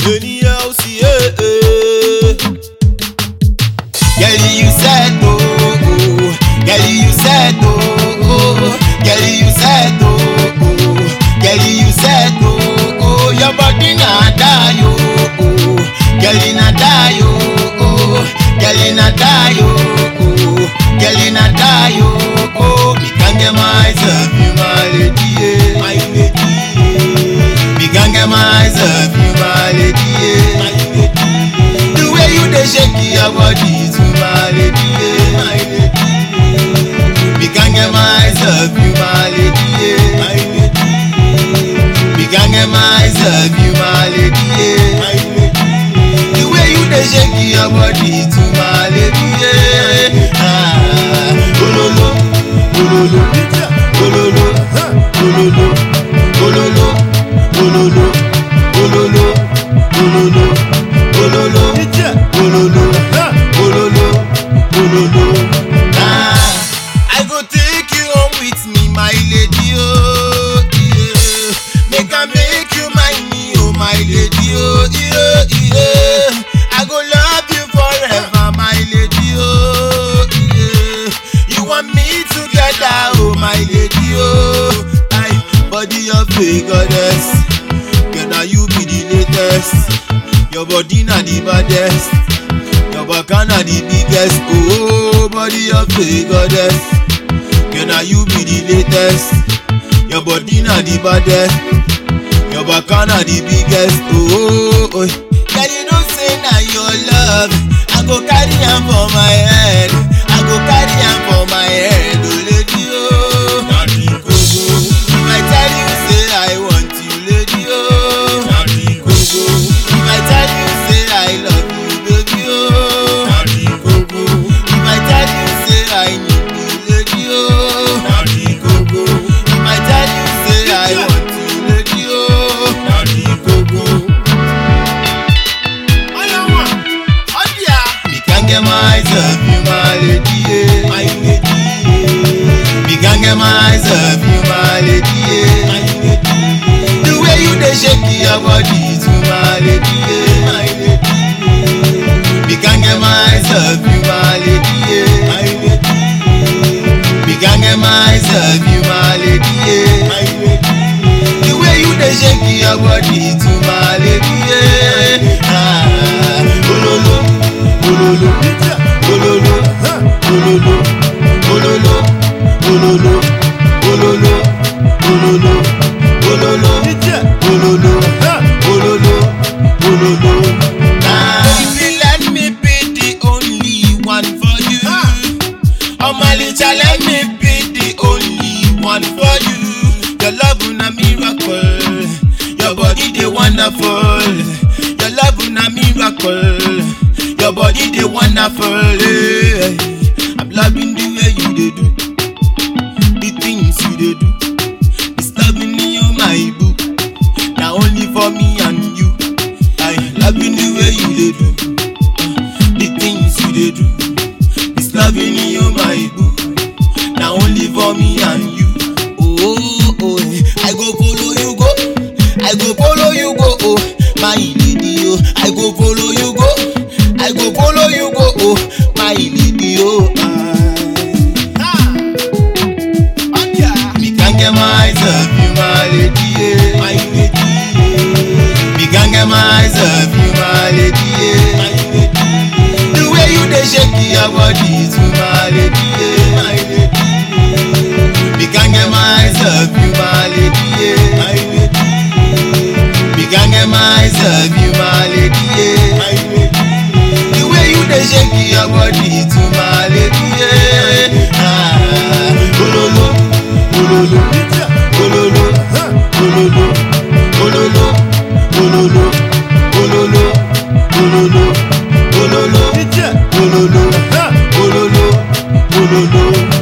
Anyhow, see, eh, eh. Girl, you said oh, oh. Girl, you said oh, oh. Girl, you said oh, oh. Girl, you said oh, oh. Your body na die oh, oh. Girl, na die oh, oh. Girl, na die oh, oh. Girl, na die oh, oh. Me can't get myself, you my lady, yeah. My lady, Me can't get myself, you my lady, yeah. my lady, The way you dey shake your body to my lady, yeah. my lady, Me can't get myself, you my lady, yeah. my lady, Me can't get myself, you my lady, yeah. my lady. The way you dey shake your body to my lady, yeah. Ah, ololo, ololo, ololo, ololo, ololo, ololo, ololo, ololo, ololo, ololo, ololo, ololo. Ah, I go take you home with me, my lady, oh, yeah. Make I make you mine, me, oh, my lady, oh, yeah, yeah. I go love you forever, my lady, oh, yeah. You want me together, oh, my lady, oh. I body of a goddess, girl, now you be the latest. Your body na the baddest. Your baka na the biggest. Oh, body of a goddess. Girl, now you be the latest. Your body na the baddest. Your baka na the biggest. Oh, oh. Girl, you know say na your love. I go carry am for my head. I go carry am for my head. Oh, lady, oh. Daddy Gogo, If I tell you say I want you, lady, oh. Daddy Gogo, If I tell you say I love you, baby, oh. Daddy Gogo, If I tell you say I need you, lady, oh. Daddy Gogo, If I tell you say I want you, lady, oh. Daddy Gogo. Me can't get myself, you my lady, yeah. My lady, Me can't get myself, you my lady, my yeah. lady, The way you dey shake your body to my lady, yeah. my lady, Me can't get myself, you my lady, yeah. my lady, Me can't get myself, you my lady, yeah. my lady. The way you dey shake your body to my lady, yeah. Ah, ololo, ololo, ololo, ololo, ololo, ololo, ololo, ololo, ololo, ololo, ololo, ololo. Ah, baby, let me be the only one for you. Oh my little, let me be the only one for you. Your love na miracle, your body dey wonderful. Your love na miracle, your body dey wonderful. eh. I'm loving the way you dey do, the things you dey do. It's loving me, oh my boo. Na only for me and you. I loving the way you dey do, the things you dey do. It's loving me, oh my boo. Now only for me and you. Oh, oh, eh. I go follow you go. I go follow you go. Oh, my lady, oh. I go follow you go. I go follow you go. Oh, my lady, oh. Ah. Ah, yeah. Me can't get myself, you my lady, yeah. My lady, Me can't get myself, you my lady, yeah. my lady, The way you dey shake your body to my lady, yeah. my lady, Me can't get myself, you my lady, yeah. my lady, Me can't get myself, you my lady, yeah. my lady. The way you dey shake your body to my lady, yeah. Ah, ololo, ololo, ololo, ololo, ololo, ololo, ololo, ololo, ololo, ololo, ololo, ololo.